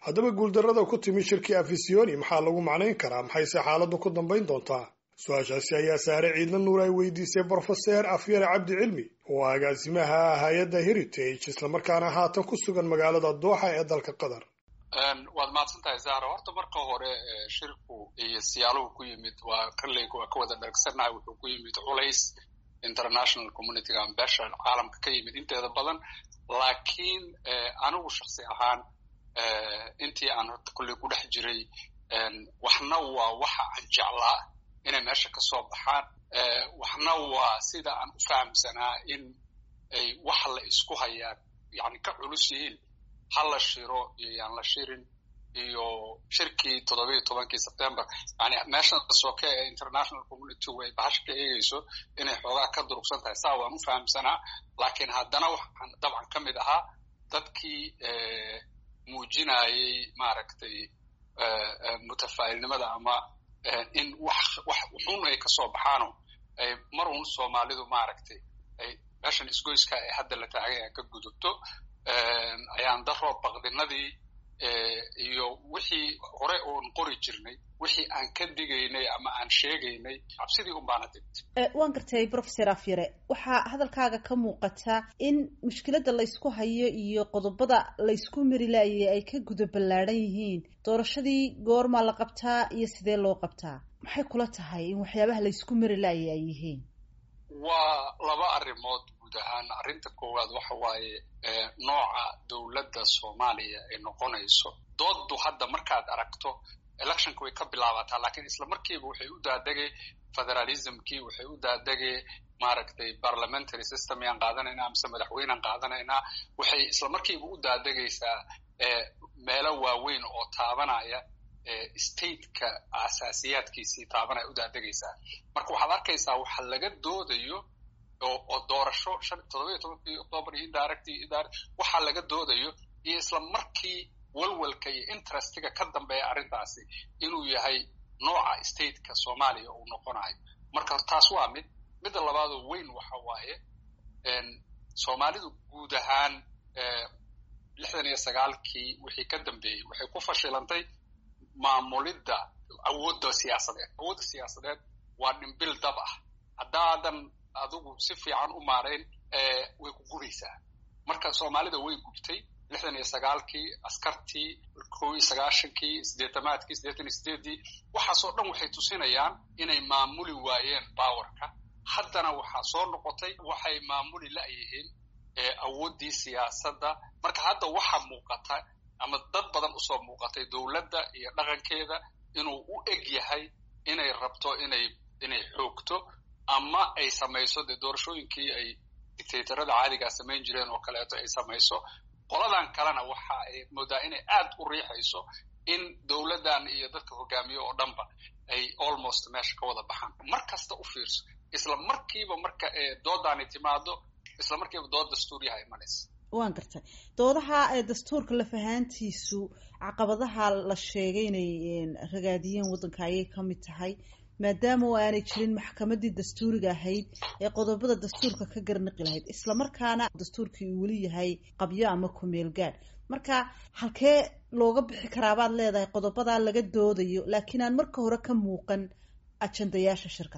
haddaba guuldarrada ku timi shirkii afisiyoni maxaa lagu macnayn karaa maxayse xaaladdu ku dambayn doontaa su-aashaasi ayaa saare ciidna nuur ay weydiisay brofeser afyare cabdi cilmi oo agaasimaha hay-adda heritage islamarkaana haatan ku sugan magaalada dooxa ee dalka qatar waad mahadsan tahay zahra horta marka hore shirku iyo siyaaluhu ku yimid waa kalley waa ka wada dhargsanahay wuxuu ku yimid culays international communityga ambasha caalamka ka yimid inteeda badan laakiin anigu shaksi ahaan intii aan horta kolley ku dhex jiray waxna waa waxa aan jeclaa inay meesha ka soo baxaan waxna waa sida aan u fahamsanaa in ay wax la isku hayaan yani ka culus yihiin ha la shiro iyo yaan la shirin iyo shirkii toddoba iyo tobankii september yani meeshan soke ee international community way bahasha ka eegeyso inay xoogaa ka durugsan tahay saa waan u fahamsanaa laakiin haddana waxaan dabcan ka mid ahaa dadkii muujinayay maaragtay mutafaa'ilnimada ama in wax wax xun ay ka soo baxaano mar un soomaalidu maaragtay ay meeshan isgoyska ee hadda la taagay aan ka gudubto ayaan daro baqdinadii iyo wixii hore oon qori jirnay wixii aan ka digaynay ama aan sheegaynay cabsidii un baana digtay waan gartay professor afyare waxaa hadalkaaga ka muuqata in mushkiladda laysku hayo iyo qodobada laysku mari laayay ay ka guda ballaadhan yihiin doorashadii goormaa la qabtaa iyo sidee loo qabtaa maxay kula tahay in waxyaabaha laysku mari laayay ay yihiin waa laba arrimood guud ahaan arrinta koowaad waxa waaye nooca dowladda soomaaliya ay noqonayso dooddu hadda markaad aragto electionka way ka bilaabataa lakiin isla markiiba waxay u daadegay federalismkii waxay u daadegay maaragtay parliamentary system yaan qaadanaynaa mise madaxweynaan qaadanaynaa waxay isla markiiba u daadegaysaa meelo waaweyn oo taabanaya stateka asaasiyaadkiisii taabanaya u daadegaysaa marka waxaad arkaysaa waxa laga doodayo oo doorasho toddoba iyo tobankii october iyo indirect waxaa laga doodayo iyo isla markii walwalka iyo interestiga ka dambeeya arrintaasi inuu yahay nooca stateka soomaaliya uu noqonayo marka taas waa mid midda labaadoo weyn waxa waaye soomaalidu guud ahaan lixdan iyo sagaalkii wixii ka dambeeyey waxay ku fashilantay maamulidda awoodda siyaasadeed awoodda siyaasadeed waa dhimbil dab ah haddaadan adigu si fiican u maarayn way ku guraysaa marka soomaalida way gubtay lixdan iyo sagaalkii askartii kow iyo sagaashankii siddeetamaadkii siddeetan iyo sideeddii waxaasoo dhan waxay tusinayaan inay maamuli waayeen bawarka haddana waxaa soo noqotay waxay maamuli la'yihiin awooddii siyaasadda marka hadda waxa muuqata ama dad badan usoo muuqatay dowladda iyo dhaqankeeda inuu u eg yahay inay rabto inay inay xoogto ama ay samayso dee doorashooyinkii ay dictatorada caadigaa samayn jireen oo kaleeto ay samayso qoladan kalena waxa ay moodaa inay aad u riixayso in dowladdan iyo dadka hogaamiye oo dhanba ay almost meesha ka wada baxaan mar kasta u fiirso isla markiiba marka doodaani timaado isla markiiba dood dastuuriyaha imanaysa waan gartay doodaha dastuurka lafahaantiisu caqabadaha la sheegay inay ragaadiyeen waddanka ayay ka mid tahay maadaama oo aanay jirin maxkamaddii dastuuriga ahayd ee qodobada dastuurka ka garnaqi lahayd islamarkaana dastuurkii uu weli yahay qabyo ama kumeel gaadh marka halkee looga bixi karaabaad leedahay qodobadaa laga doodayo laakiin aan marka hore ka muuqan ajandayaasha shirka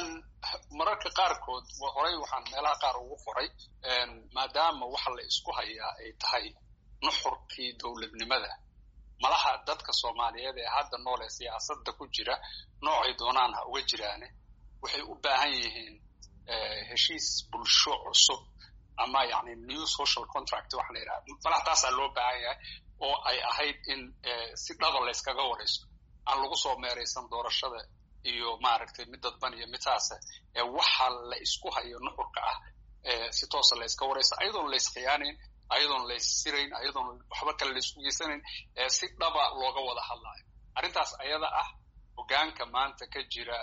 mararka qaarkood horey waxaan meelaha qaar ugu qoray maadaama waxa la isku hayaa ay tahay nuxurkii dowladnimada malaha dadka soomaaliyeed ee hadda nool ee siyaasadda ku jira noocay doonaan ha uga jiraane waxay u baahan yihiin heshiis bulsho cusub ama yani new social contract waxa la yidhaha malaha taasaa loo baahan yahay oo ay ahayd in si dhaba layskaga warayso aan lagu soo meeraysan doorashada iyo maaragtay mid dadban iyo mid saasa ee waxa la isku hayo nuxurka ah si toosa la yska warayso ayadoon la yskhiyaanayn ayadoon la issirayn ayadoon waxba kale la isku geysanayn si dhaba looga wada hadlaayo arrintaas ayada ah hogaanka maanta ka jira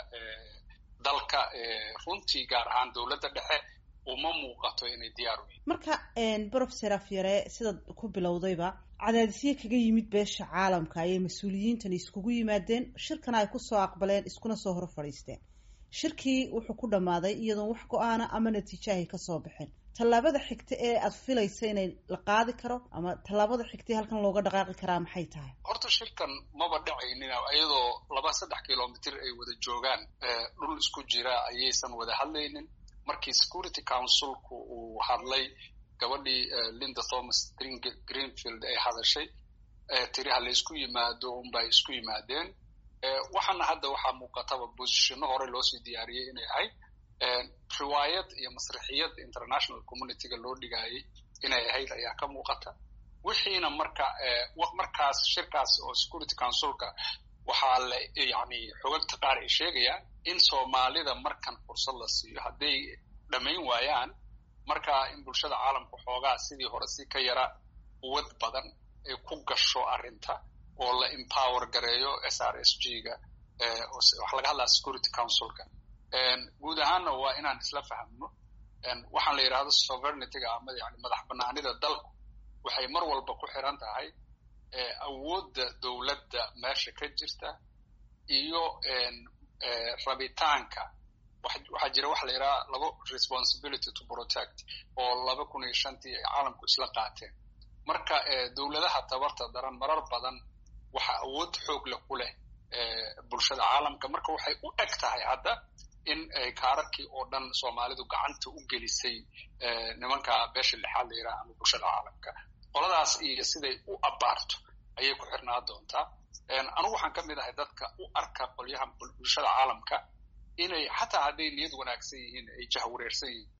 dalka runtii gaar ahaan dowladda dhexe uma muuqato inay diyaar u yihin marka brofeser afyare sidaad ku bilowdayba cadaadisyo kaga yimid beesha caalamka ayay mas-uuliyiintani iskugu yimaadeen shirkana ay kusoo aqbaleen iskuna soo hor fadhiisteen shirkii wuxuu ku dhammaaday iyadoon wax go-aana ama natiijo ahay kasoo baxeen tallaabada xigta ee aad filaysa inay la qaadi karo ama tallaabada xigta halkan looga dhaqaaqi karaa maxay tahay horta shirkan maba dhacaynina iyadoo laba saddex kilomitr ay wada joogaan dhul isku jira ayaysan wada hadlaynin markii security councilku uu hadlay gabadhii linda thomas greenfield ay hadashay tiri ha la isku yimaado unbay isku yimaadeen waxaana hadda waxaa muuqataba bosishino hore loosii diyaariyey inay ahayd riwaayad iyo masrixiyad international communityga loo dhigaayay inay ahayd ayaa ka muuqata wixiina marka markaas shirkaas oo security councilka waxaa la yani xogagta qaar ay sheegayaan in soomaalida markan fursad la siiyo hadday dhammayn waayaan marka in bulshada caalamka xoogaa sidii hore si ka yara quwad badan ay ku gasho arrinta oo la empower gareeyo s r s g ga waxa laga hadlaa security councilka guud ahaanna waa inaan isla fahamno waxaan la yidhahdo sovereigntyga ama yani madax banaanida dalku waxay mar walba ku xiran tahay awoodda dowladda meesha ka jirta iyo rabitaanka waxaa jira waxa la yidhaha labo responsibility to protect oo laba kun iyo shantii ay caalamku isla qaateen marka dowladaha tabarta daran marar badan waxa awood xoog leh ku leh bulshada caalamka marka waxay u eg tahay hadda in kaararkii oo dhan soomaalidu gacanta u gelisay nimanka beesha lixaad la yidhaha ama bulshada caalamka qoladaas iyo siday u abaarto ayay ku xirnaa doontaa anugu waxaan ka mid ahay dadka u arka qolyaha bulshada caalamka inay xataa hadday niyad wanaagsan yihiin ay jahwareersan yihiin